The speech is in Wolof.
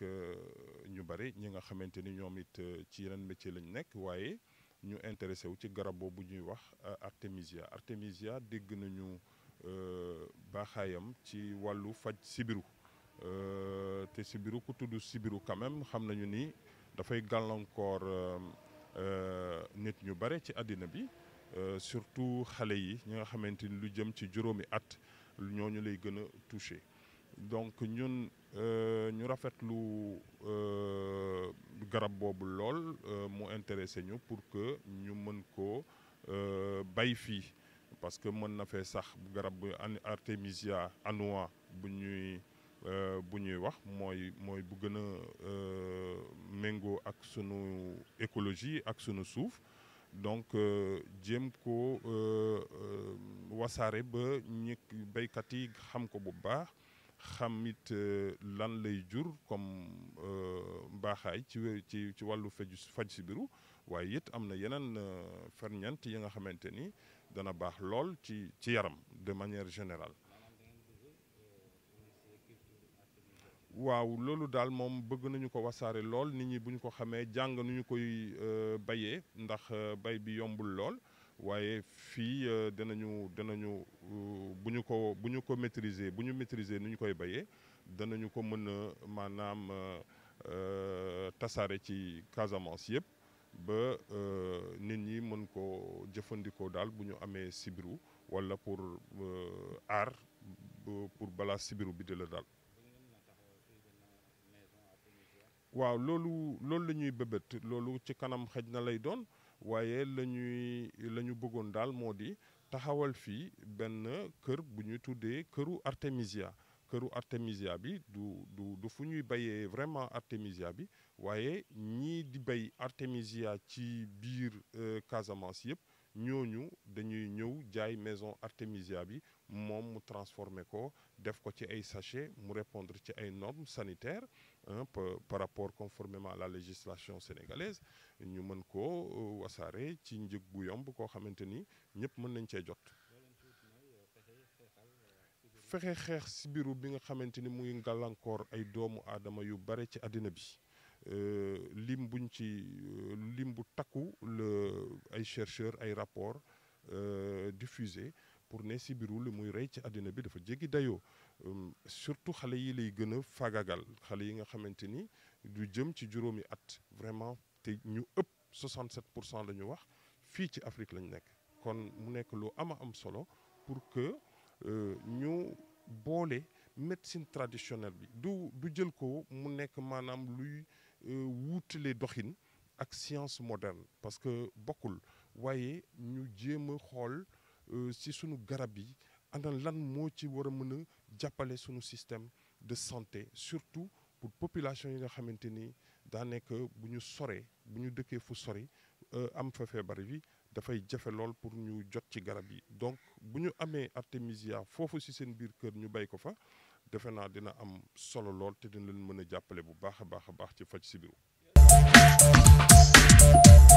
ñu bari ñi nga xamante ni ñoom it ci yeneen métier lañ nekk waaye ñu intéressé wu ci garab boobu ñuy wax artémisia artémisia dégg nañu baaxaayam ci wàllu faj sibiru te sibiru ku tudd sibiru quand même xam nañu ni dafay gàllankoor nit ñu bare ci àddina bi surtout xale yi ñi nga xamante ni lu jëm ci juróomi at ñooñu lay gën a touché donc ñun ñu rafetlu garab boobu lool mu intéressé ñu pour que ñu mën ko bay fii parce que mën na fee sax garab bu artémisia annua bu ñuy bu ñuy wax mooy mooy bu gën a méngoo ak sunu écologie ak sunu suuf donc jéem ko wasaare ba ñi béykat yi xam ko bu baax xam it lan lay jur comme mbaaxaay ci ci ci wàllu faju faj sibiru waaye it am na yeneen ferñeent yi nga xamante ni dana baax lool ci ci yaram de manière générale waaw loolu daal moom bëgg nañu ko wasaare lool nit ñi bu ñu ko xamee jàng nu ñu koy bayee ndax bay bi yombul lool waaye fii danañu danañu bu ñu ko bu ñu ko maîtriser bu ñu maîtriser nu ñu koy bayee danañu ko mën a maanaam tasaare ci Casamance yëpp ba nit ñi mën ko jëfandikoo daal bu ñu amee sibiru walla pour aar pour balaa sibiru bi di la daal. waaw loolu loolu la ñuy bëbët loolu ci kanam xëj na lay doon waaye la ñuy la ñu bëggoon daal moo di taxawal fii benn kër bu ñu tuddee këru artémisia këru artémisia bi du du du fu ñuy bayee vraiment artémisia bi waaye ñii di bay artémisia ci biir Casamance yëpp ñooñu dañuy ñëw jaay maison artémisia bi moom mu transformé ko def ko ci ay sachet mu répondre ci ay normes sanitaires par rapport conformément à la législation sénégalaise ñu mën ko wasaare ci njëg bu yomb koo xamante ni ñëpp mën nañ cee jot. fexe xeex sibiru bi nga xamante ni mu ngi gàllankoor ay doomu aadama yu bare ci àddina bi lim buñ ci lim bu takku la ay chercheurs ay rapports diffusés pour ne sibiru li muy rey ci àddina bi dafa jéggi dayoo surtout xale yi lay gën a fagagal xale yi nga xamante ni du jëm ci juróomi at vraiment te ñu ëpp 67 pour cent la ñu wax fii ci Afrique lañ nekk kon mu nekk lu ama am solo pour que ñu boole médecine traditionnelle bi du du jël ko mu nekk maanaam luy wuutale doxin ak science moderne parce que bokkul waaye ñu jéem a xool ci sunu garab yi ana lan moo ci war a mën a jàppale sunu système de santé surtout pour population yi nga xamante ni daa nekk bu ñu soree bu ñu dëkkee fu sori am fa feebar bi dafay jafe lool pour ñu jot ci garab yi donc bu ñu amee artémisia foofu ci seen biir kër ñu bay ko fa defe naa dina am solo lool te dina leen mën a jàppale bu baax a baax a baax ci faj sibiru